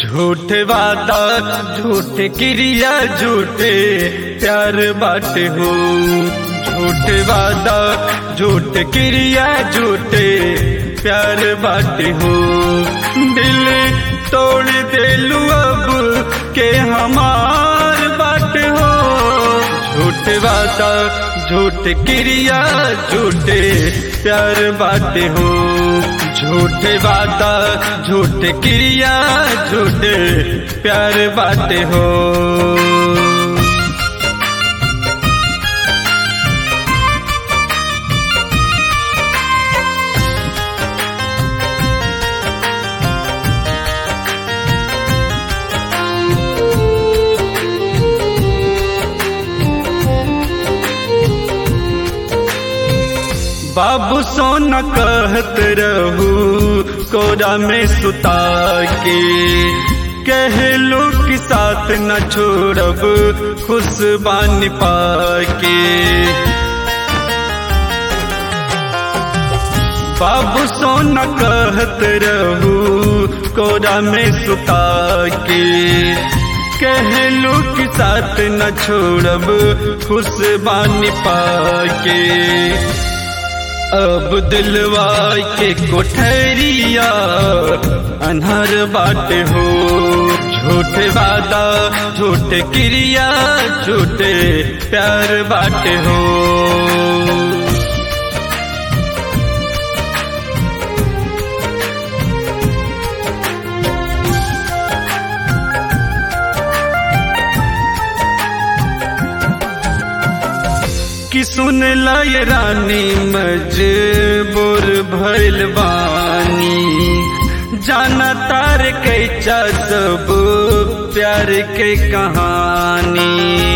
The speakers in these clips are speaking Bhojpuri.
झूठ वादा झूठ क्रिया झूठे प्यार बाटे हो झूठ वादा झूठ क्रिया झूठे प्यार बाटे हो दिल तोड़ देलू अब के हमार बाट हो झूठ वादा झूठ क्रिया झूठे प्यार बाटे हो झूठे वादा झूठ क्रिया झूठे प्यार बाटे हो बाबू सोना कहत रहू कोरा में सुता के कहलो कि साथ न छोड़ब खुश बान पाके बाबू सोना कहत रहू कोरा में सुता के कहलो कि साथ न छोड़ब खुश बान पाके अब दिलवा के कोठरिया अनहर बाट हो झूठ वादा झूठ क्रिया झूठे प्यार बाट हो कि सुन लय रानी मजबूर भइल बानी जाना तार कैचा सब प्यार के कहानी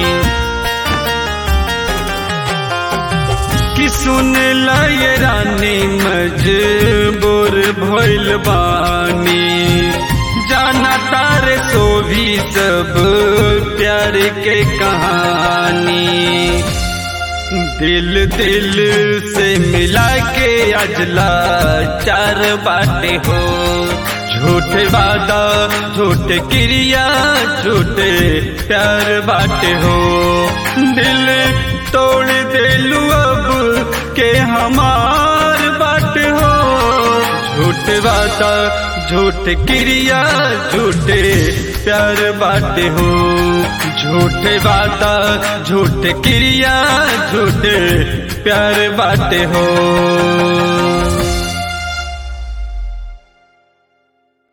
कि सुन लय रानी मजबूर भइल बानी जाना तार सो भी सब प्यार के कहानी दिल दिल से मिला के अजला चार बाटे हो झूठ वादा झूठ क्रिया झूठे प्यार बाटे हो दिल तोड़ देलू अब के हमार बाट हो झूठ वादा झूठ क्रिया झूठे प्यार बाटे हो झूठे वादा झूठ क्रिया झूठे प्यार बाटे हो